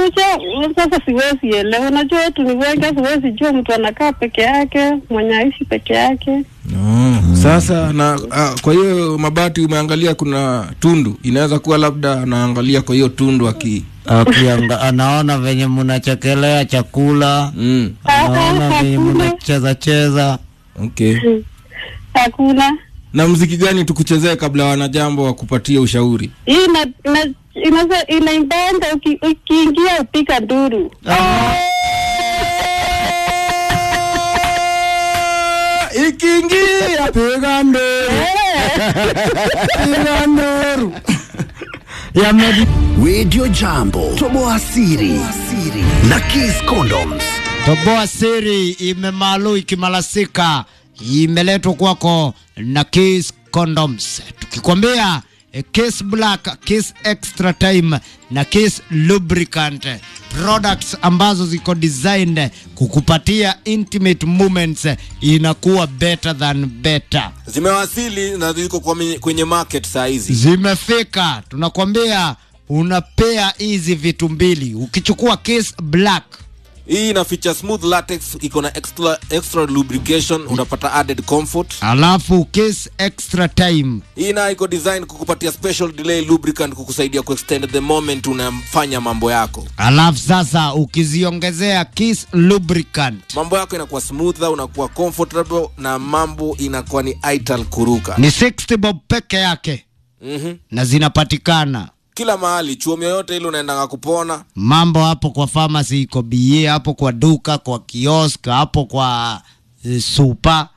unajua sasa siwezi elewa unajua watu ni wengi siwezi jua mtu anakaa peke yake mwenye aishi peke yake Oh, sasa na ah, kwa hiyo mabati umeangalia kuna tundu inaweza kuwa labda anaangalia kwa hiyo tundu aki Akianga, anaona venye mnachekelea chakula mm. anaona Ah, venye hakuna. mnacheza cheza okay hakuna na mziki gani tukuchezee kabla wanajambo wakupatie ushauri hii ina ina inaweza inaimbanga uki- ukiingia upika nduru ikiingia piga nduru piga nduru Radio Jambo, Toboa Siri na Kiss Condoms. Toboa siri imemalu ikimalasika, imeletwa kwako na Kiss Condoms, tukikwambia eh, Kiss Black, Kiss Extra Time na Kiss Lubricant products ambazo ziko designed kukupatia intimate moments, eh, inakuwa better than better. zimewasili na ziko kwa menye- kwenye market saa hizi Zimefika, tunakwambia unapea hizi vitu mbili, ukichukua Kiss Black hii ina feature smooth latex iko na extra, extra lubrication unapata added comfort alafu Kiss Extra Time hii nayo iko design kukupatia special delay lubricant kukusaidia kuextend the moment unafanya mambo yako alafu sasa ukiziongezea Kiss Lubricant mambo yako inakuwa smoother unakuwa comfortable na mambo inakuwa ni ital kuruka ni 60 bob peke yake mm-hmm. na zinapatikana kila mahali chuomi yoyote ile unaendanga kupona mambo hapo kwa pharmacy iko bie hapo kwa duka kwa kiosk hapo kwa e, supa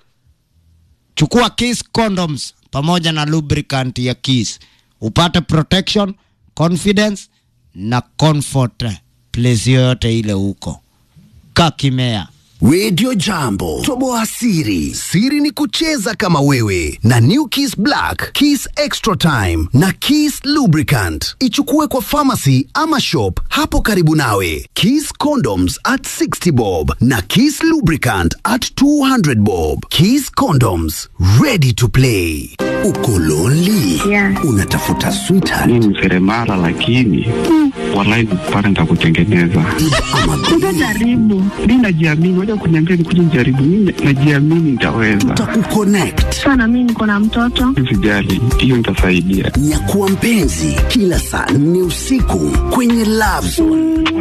chukua Kiss condoms pamoja na lubricant ya Kiss upate protection confidence na comfort place yoyote ile huko kakimea Radio Jambo, Toboa Siri. Siri ni kucheza kama wewe na New Kiss Black, Kiss Extra Time na Kiss Lubricant. Ichukue kwa pharmacy ama shop hapo karibu nawe. Kiss Condoms at 60 bob na Kiss Lubricant at 200 bob. Kiss Condoms, ready to play. Uko lonely? Yeah. Unatafuta sweetheart mi ni seremala lakini walai pale nitakutengeneza ama jaribu mi najiamini waja kuniambia nikuja nijaribu mi najiamini nitaweza tutakukonnect. sana mi niko na mtoto sijali hiyo nitasaidia Nyakuwa mpenzi kila saa nne usiku kwenye Love Zone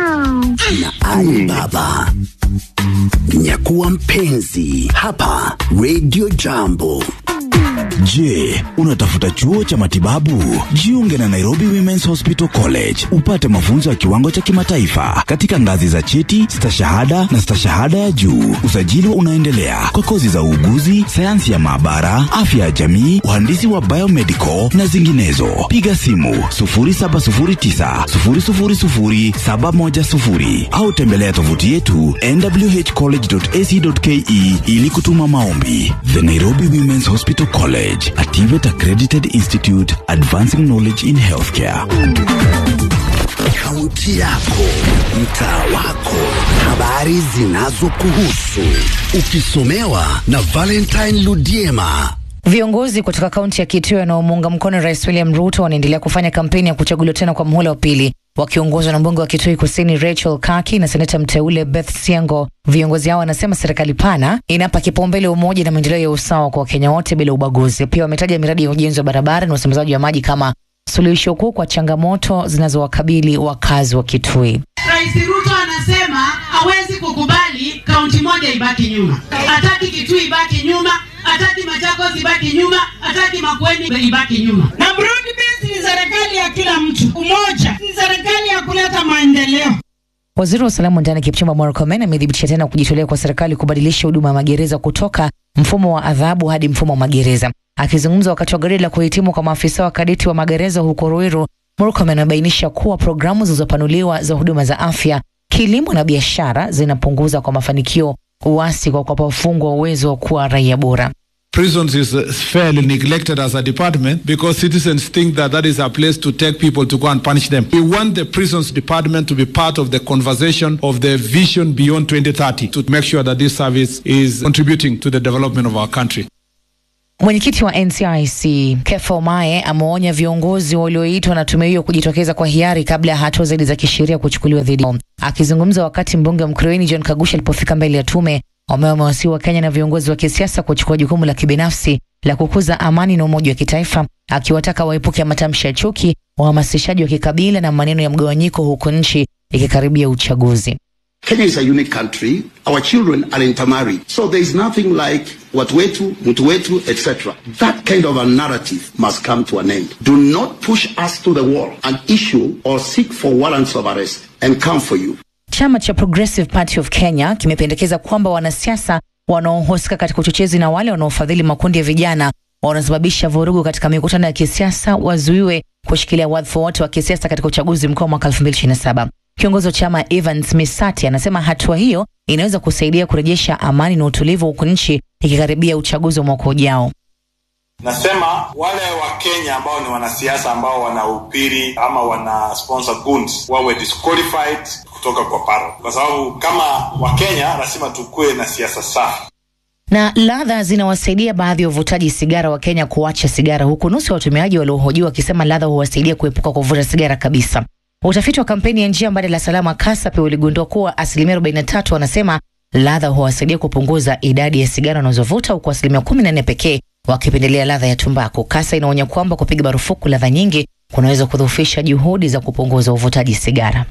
na Ali Baba. Nyakuwa mpenzi hapa Radio Jambo. Je, unatafuta chuo cha matibabu? Jiunge na Nairobi Women's Hospital College upate mafunzo ya kiwango cha kimataifa katika ngazi za cheti, stashahada na stashahada ya juu. Usajili unaendelea kwa kozi za uuguzi, sayansi ya maabara, afya ya jamii, uhandisi wa biomedical na zinginezo. Piga simu 0709 000 710 au tembelea tovuti yetu nwhcollege.ac.ke ili kutuma maombi. The Nairobi Women's Hospital College, a TVET accredited institute advancing knowledge in healthcare. Kaunti yako, mtaa wako, habari zinazokuhusu, ukisomewa na Valentine Ludiema. Viongozi kutoka kaunti ya Kitui wanaomuunga mkono Rais William Ruto wanaendelea kufanya kampeni ya kuchaguliwa tena kwa muhula wa pili wakiongozwa na mbunge wa Kitui Kusini Rachel Kaki na seneta mteule Beth Siango. Viongozi hao wanasema serikali pana inapa kipaumbele umoja na maendeleo ya usawa kwa Wakenya wote bila ubaguzi. Pia wametaja miradi ya ujenzi wa barabara na usambazaji wa maji kama suluhisho kuu kwa changamoto zinazowakabili wakazi wa Kitui. Rais Ruto anasema hawezi kukubali kaunti moja ibaki nyuma. Hataki Kitui ibaki nyuma, hataki Machakos ibaki nyuma, hataki Makueni ibaki nyuma. Na broad based ni serikali ya kila mtu, umoja ni serikali ya kuleta maendeleo. Waziri wa usalama wa ndani Kipchumba Murkomen amethibitisha tena kujitolea kwa serikali kubadilisha huduma ya magereza kutoka mfumo wa adhabu hadi mfumo wa magereza. Akizungumza wakati wa gwaride la kuhitimu kwa maafisa wa kadeti wa magereza huko Ruiru, Murkomen amebainisha kuwa programu zilizopanuliwa za huduma za afya, kilimo na biashara zinapunguza kwa mafanikio uasi kwa kuwapa wafungwa uwezo wa kuwa raia bora. Prisons is uh, fairly neglected as a department because citizens think that that is a place to take people to go and punish them. We want the prisons department to be part of the conversation of the vision beyond 2030 to make sure that this service is contributing to the development of our country. Mwenyekiti wa NCIC Kefa Omae ameonya viongozi walioitwa na tume hiyo kujitokeza kwa hiari kabla ya hatua zaidi za kisheria kuchukuliwa dhidi yao. Akizungumza wakati mbunge wa Mkurueni John Kagusha alipofika mbele ya tume, Omae amewasihi Wakenya na viongozi wa kisiasa kuchukua jukumu la kibinafsi la kukuza amani na umoja wa kitaifa, akiwataka waepuke matamshi ya chuki, uhamasishaji wa kikabila na maneno ya mgawanyiko, huku nchi ikikaribia uchaguzi. Kenya is a unique country. Our children are intermarried. So there is nothing like watu wetu, mtu wetu, etc. That kind of a narrative must come to an end. Do not push us to the wall and issue or seek for warrants of arrest and come for you. Chama cha Progressive Party of Kenya kimependekeza kwamba wanasiasa wanaohusika katika uchochezi na wale wanaofadhili makundi ya vijana wanasababisha vurugu katika mikutano ya kisiasa wazuiwe kushikilia wadhifa wote wa kisiasa katika uchaguzi mkuu wa mwaka 2027. Kiongozi wa chama Evans Misati anasema hatua hiyo inaweza kusaidia kurejesha amani na utulivu huku nchi ikikaribia uchaguzi wa mwaka ujao. Nasema wale wa Kenya ambao ni wanasiasa ambao wanahubiri ama wana sponsor goons wawe disqualified kutoka kwa paro, kwa sababu kama Wakenya lazima tukuwe na siasa safi. Na ladha zinawasaidia baadhi ya wavutaji sigara wa Kenya kuacha sigara, huku nusu ya watumiaji waliohojiwa wakisema ladha huwasaidia kuepuka kuvuta sigara kabisa. Utafiti wa kampeni ya njia mbadala salama KASA pia uligundua kuwa asilimia 43 wanasema ladha huwasaidia kupunguza idadi ya sigara wanazovuta huku asilimia 14 pekee wakipendelea ladha ya tumbaku. KASA inaonya kwamba kupiga marufuku ladha nyingi kunaweza kudhoofisha juhudi za kupunguza uvutaji sigara.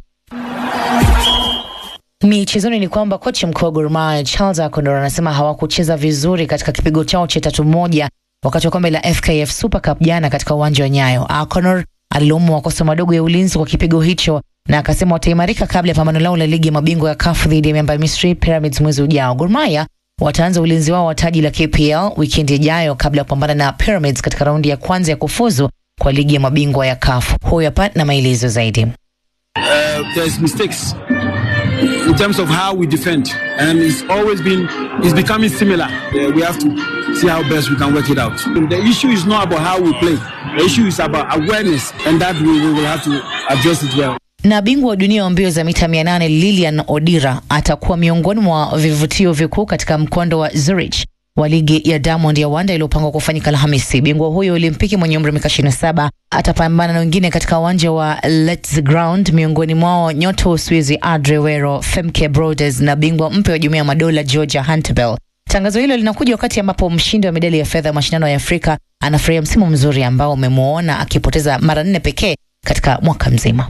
Michezoni ni kwamba kocha mkuu wa Gor Mahia Charles Akondor anasema hawakucheza vizuri katika kipigo chao cha tatu moja wakati wa kombe la FKF Super Cup jana katika uwanja wa Nyayo. Akondor alilaumu makosa madogo ya ulinzi kwa kipigo hicho na akasema wataimarika kabla ya pambano lao la ligi ya mabingwa ya CAF dhidi ya miamba ya Misri Pyramids mwezi ujao. Gor Mahia wataanza ulinzi wao wa taji la KPL wikendi ijayo kabla ya kupambana na Pyramids katika raundi ya kwanza ya kufuzu kwa ligi ya mabingwa ya CAF. Huyu hapa na maelezo zaidi. Uh, there's mistakes in terms of how we defend, and it's always been it's becoming similar. Uh, we have to see how best we can work it out. The issue is not about how we play. The issue is about awareness, and that we, we will have to address it well. Na bingwa wa dunia wa mbio za mita 800 Lilian Odira atakuwa miongoni mwa vivutio vikuu katika mkondo wa Zurich wa ligi ya Diamond ya Wanda iliyopangwa kufanyika Alhamisi. Bingwa huyo Olimpiki mwenye umri wa miaka 27 atapambana na wengine katika uwanja wa Let's Ground, miongoni mwao nyota wa Uswizi Adre Wero, Femke Broders na bingwa mpya wa Jumuiya ya Madola Georgia Hunterbell. Tangazo hilo linakuja wakati ambapo mshindi wa medali ya fedha ya mashindano ya Afrika anafurahia msimu mzuri ambao umemwona akipoteza mara nne pekee katika mwaka mzima.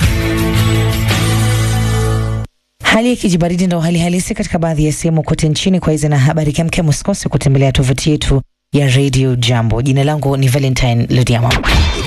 Hali ya kijibaridi ndo hali halisi katika baadhi ya sehemu kote nchini. Kwa hizi na habari kemke, msikose kutembelea tovuti yetu ya Radio Jambo. Jina langu ni Valentine Ludiama.